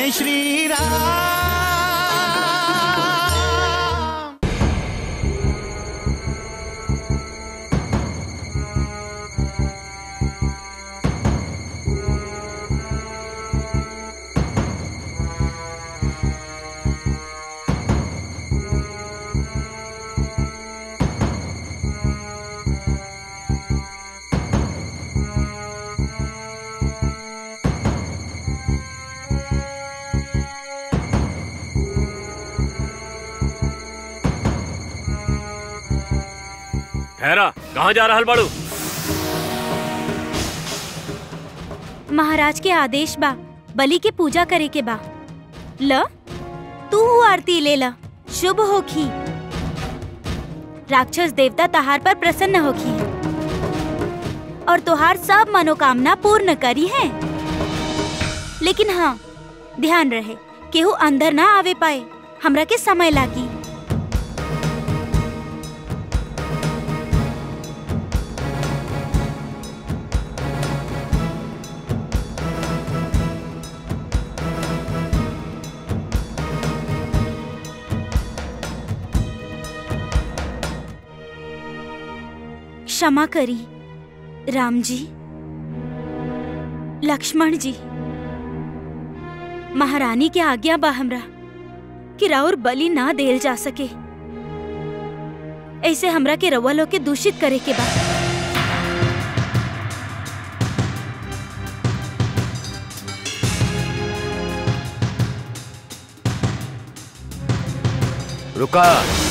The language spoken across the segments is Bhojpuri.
जय श्री राम ठहरा कहाँ जा रहल बाड़ू महाराज के आदेश बा बलि के पूजा करे के बा ल तू आरती ले ला शुभ होखी राक्षस देवता तहार पर प्रसन्न होखी और तुहार सब मनोकामना पूर्ण करी है लेकिन हाँ ध्यान रहे केहू अंदर ना आवे पाए हमरा के समय लागी क्षमा करी राम जी लक्ष्मण जी महारानी के आज्ञा बा हमरा कि राउर बलि ना देल जा सके ऐसे हमरा के रउआ लोग के दूषित करे के बा रुका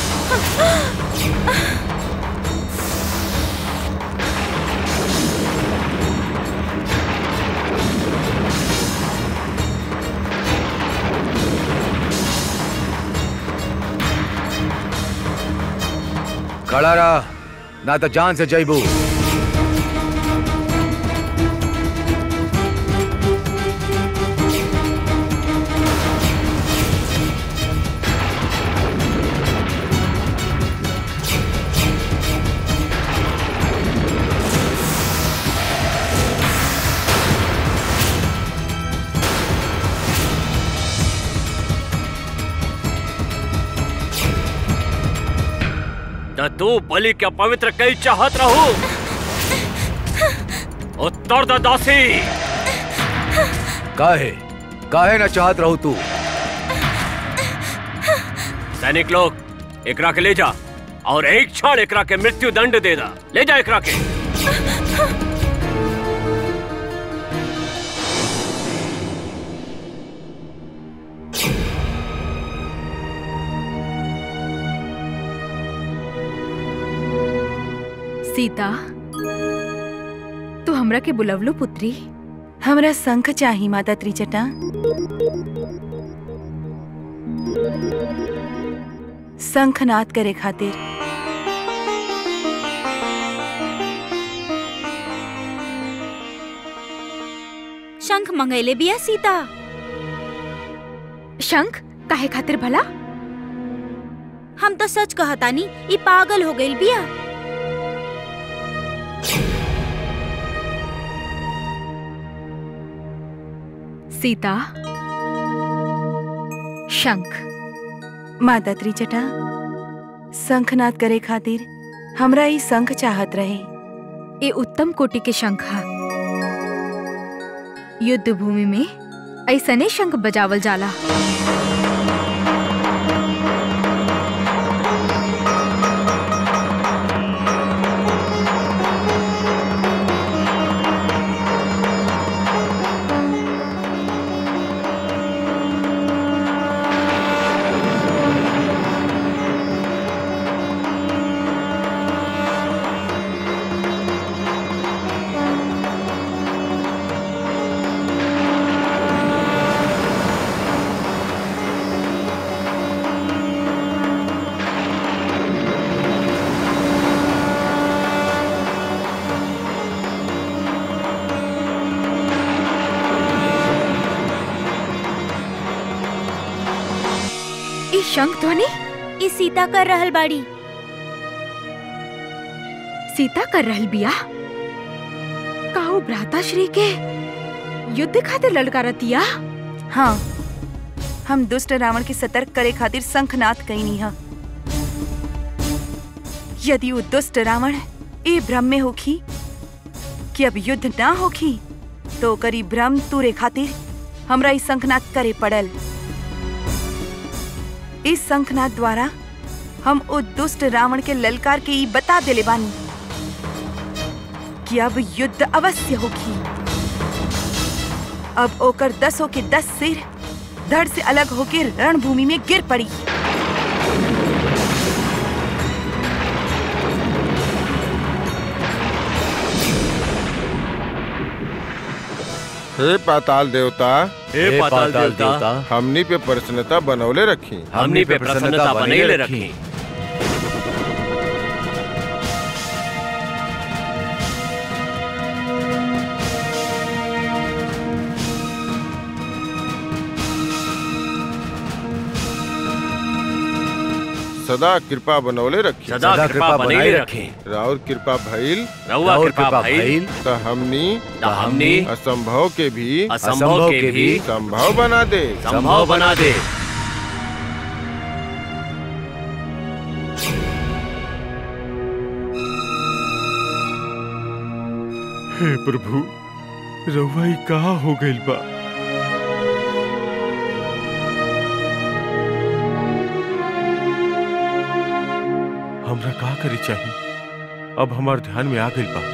खड़ा रहा ना तो जान से जईबू त तू बलि के पवित्र कई चाहत रहू उत्तर द दासी काहे काहे ना चाहत रहू तू सैनिक लोग एकरा के ले जा और एक क्षण एकरा के मृत्यु दंड दे दा ले जा एकरा के सीता तू हमरा के बुलवलो पुत्री हमरा शंख चाही माता त्रिजटा शंखनाद करे खातिर शंख मंगैले बिया सीता शंख काहे खातिर भला हम तो सच कहतानी ई पागल हो गइल बिया सीता शंख माता त्रिजटा शंखनाद करे खातिर हमरा ई शंख चाहत रहे ए उत्तम कोटि के शंख हा युद्ध भूमि में ऐसने शंख बजावल जाला ई शंख ध्वनि ई सीता कर रहल बाड़ी सीता कर रहल बिया काऊ भ्राता श्री के युद्ध खातिर ललकारतिया हाँ हम दुष्ट रावण के सतर्क करे खातिर शंखनाद कईनी ह यदि वो दुष्ट रावण ए भ्रम में होखी कि अब युद्ध ना होखी तो ओकर ई भ्रम तूरे खातिर हमरा ई शंखनाद करे पड़ल इस शंखनाद द्वारा हम ओ दुष्ट रावण के ललकार के ई बता देले बानी कि अब युद्ध अवश्य होगी अब ओकर दसों के दस सिर धड़ से अलग होकर रणभूमि में गिर पड़ी हे पाताल देवता हे पाताल देवता हमनी पे प्रसन्नता बनौले रखी हमनी पे प्रसन्नता बनैले रखी सदा कृपा बनौले रखी सदा कृपा बनैले रखी राउर कृपा भइल रहुआ और कृपा भइल त हमनी त हमनी असंभव के भी असंभव के भी संभव बना दे संभव बना दे हे प्रभु रउआ ई कहाँ हो गइल बा हमरा का करे चाहिए अब हमार ध्यान में आ गइल बा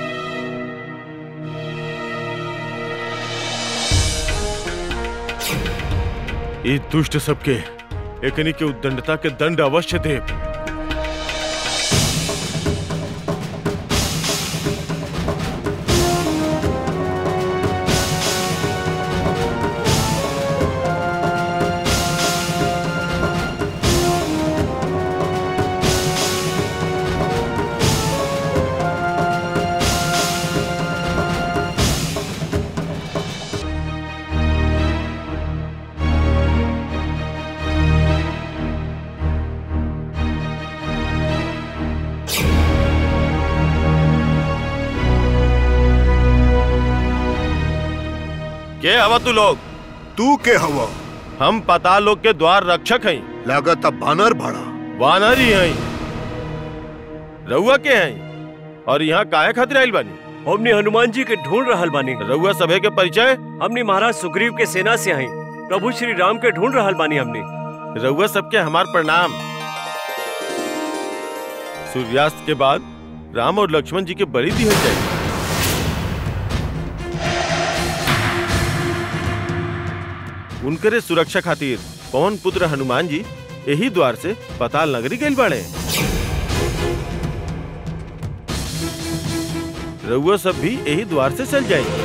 ई दुष्ट सबके एकनी के उद्दंडता के दंड अवश्य दे के हवा तू लोग तू के हवा हम पाताल लोक के द्वार रक्षक हैं लागत बानर भाड़ा वानर ही हैं रउआ के हैं और यहाँ काहे खातिर आइल बानी हमनी हनुमान जी के ढूंढ रहल बानी रउआ सभे के परिचय हमनी महाराज सुग्रीव के सेना से आई प्रभु श्री राम के ढूंढ रहल बानी हमनी रउआ सबके हमार प्रणाम सूर्यास्त के बाद राम और लक्ष्मण जी के बलि दी जाए उनकरे सुरक्षा खातिर पवन पुत्र हनुमान जी यही द्वार से पताल नगरी गइल बाड़े रउआ सब भी यही द्वार से चल जाएंगे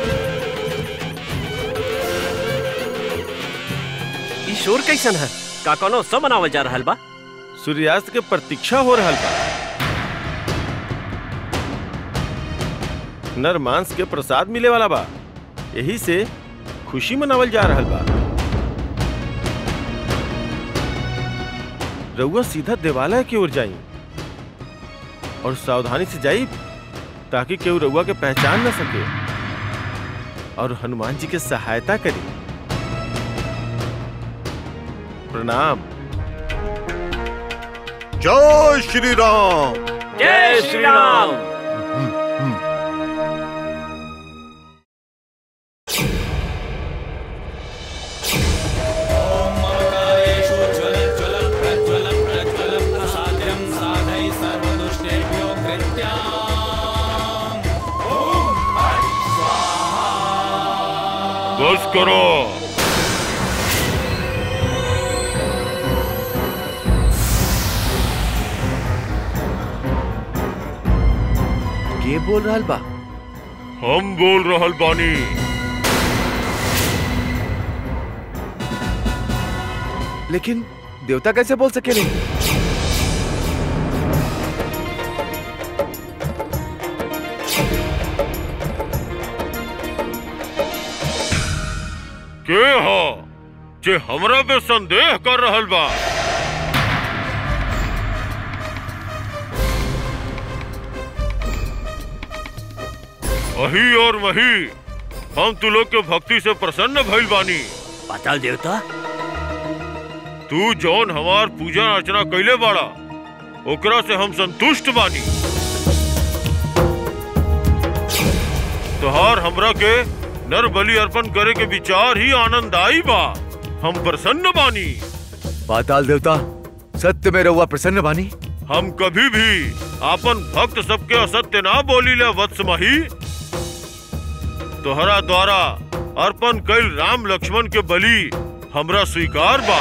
ई शोर कैसन है का कोनो उत्सव मनावल जा रहल बा सूर्यास्त के प्रतीक्षा हो रहल बा नर मांस के प्रसाद मिले वाला बा यही से खुशी मनावल जा रहल बा रउआ सीधा देवालय की ओर जाई और सावधानी से जाई ताकि केहू रउआ के पहचान न सके और हनुमान जी के सहायता करी प्रणाम जय श्री राम जय श्री राम बस करो के बोल रहल बा हम बोल रहल बानी लेकिन देवता कैसे बोल सकेले के हो जे हमरा पे संदेह कर रहल बा वही और वही हम तू लोग के भक्ति से प्रसन्न भइल बानी पाताल देवता तू जौन हमार पूजा अर्चना कैले बाड़ा ओकरा से हम संतुष्ट बानी तोहार हमरा के नर बलि अर्पण करे के विचार ही आनंददायी बा हम प्रसन्न बानी पाताल देवता सत्य में रहुआ प्रसन्न बानी हम कभी भी आपन भक्त सबके असत्य ना बोली ले वत्स मही तोहरा द्वारा अर्पण कैल राम लक्ष्मण के बलि हमरा स्वीकार बा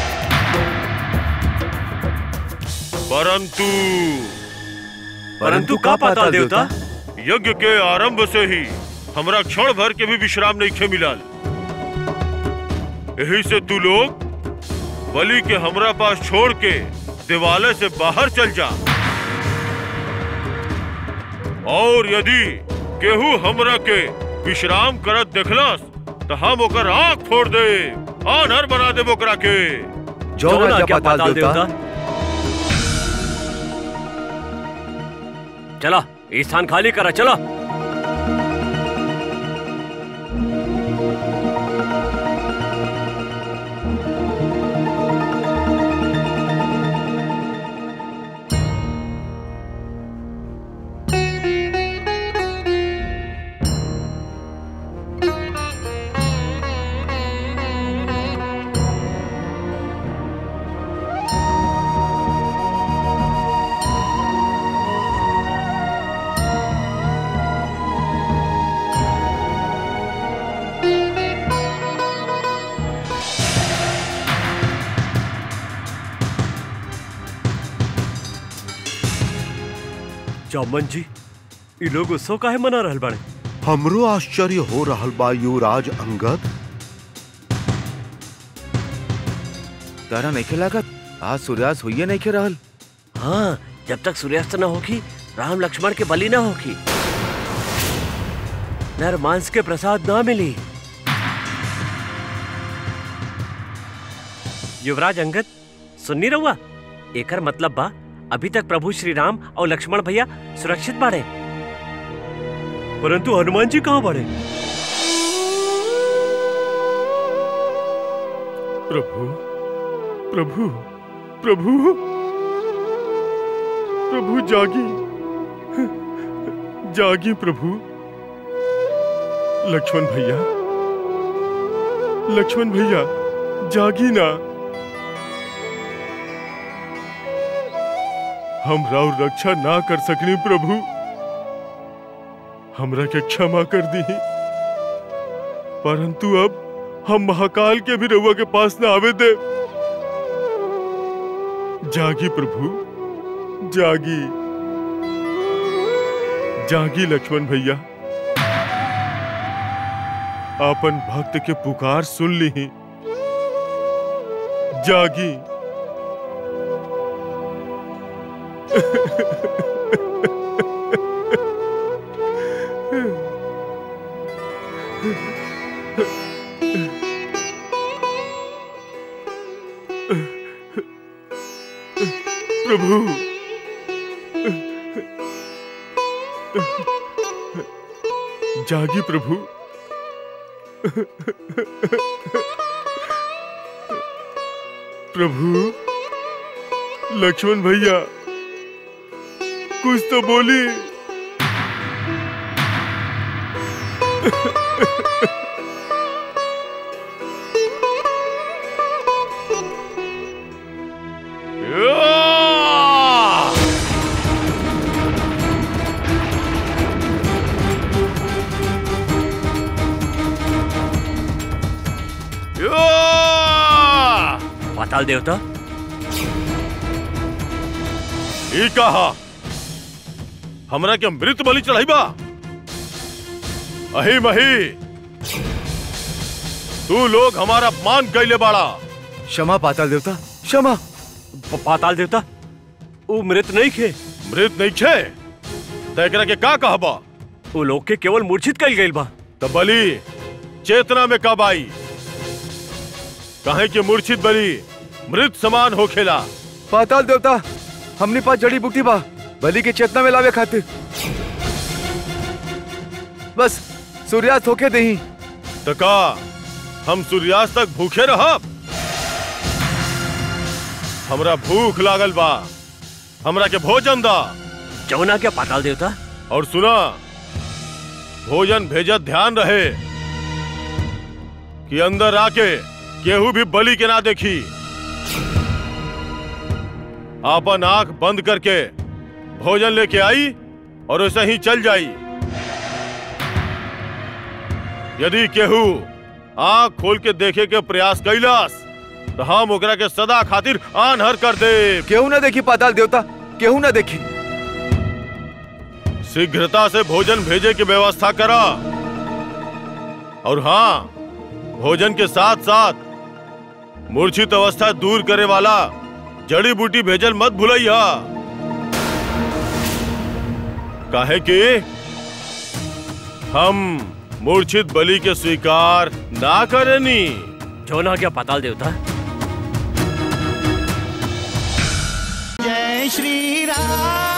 परंतु परंतु का पाताल देवता यज्ञ के आरंभ से ही हमरा क्षण भर के भी विश्राम नहीं खे मिलल यही से तू लोग बलि के हमरा पास छोड़ के दिवालय से बाहर चल जा और यदि केहू हमरा के विश्राम करत देखलस तो हम ओकर आंख फोड़ दे आनर बना दे ओकरा के जो जौन राजा आज्ञा पाताल देवता चला ये स्थान खाली करा चला जामन जी ये लोग उत्सव काहे मना रहल बाड़े हमरो आश्चर्य हो रहल बा युवराज अंगद तारा नहीं के लागत आज सूर्यास्त हुई नहीं के रहल हाँ जब तक सूर्यास्त न होगी राम लक्ष्मण के बलि न होगी नर मांस के प्रसाद ना मिली युवराज अंगद सुननी रहुआ एकर मतलब बा अभी तक प्रभु श्री राम और लक्ष्मण भैया सुरक्षित बाड़े परंतु हनुमान जी कहाँ बाड़े प्रभु प्रभु प्रभु प्रभु जागी जागी प्रभु लक्ष्मण भैया लक्ष्मण भैया जागी ना हम राव रक्षा ना कर सकनी प्रभु हमरा के क्षमा कर दी परंतु अब हम महाकाल के भी रउआ के पास ना आवे दे जागी प्रभु जागी जागी लक्ष्मण भैया आपन भक्त के पुकार सुन ली जागी प्रभु जागी प्रभु प्रभु लक्ष्मण भैया कुछ तो बोली पाताल देवता ई कहा हमरा के मृत बलि चढ़ाइबा अही मही तू लोग हमारा अपमान कैले बाड़ा क्षमा पाताल देवता क्षमा प- पाताल देवता वो मृत नहीं खे मृत नहीं छे त एकरा के का कहबा वो लोग के केवल मूर्छित कल गई बा त बलि चेतना में कब आई कहे कि मूर्छित बलि मृत समान होखेला पाताल देवता हमने पास जड़ी बूटी बा बलि के चेतना में लावे खातिर बस सूर्यास्त होके दही त का हम सूर्यास्त तक भूखे रहब हमरा भूख लागल बा हमरा के भोजन दा जमुना क्या पाताल देवता और सुना भोजन भेजत ध्यान रहे कि अंदर आके केहू भी बलि के ना देखी आपन आंख बंद करके भोजन लेके आई और वैसे ही चल जाई यदि केहू आंख खोल के देखे के प्रयास कैलास तो हम ओकरा के सदा खातिर आनहर कर दे केहू ना देखी पाताल देवता केहू ना देखी शीघ्रता से भोजन भेजे की व्यवस्था करा और हाँ भोजन के साथ साथ मूर्छित अवस्था दूर करे वाला जड़ी बूटी भेजल मत भूलैया काहे कि हम मूर्छित बलि के स्वीकार ना करेनी जमुना क्या पाताल देवता जय श्री राम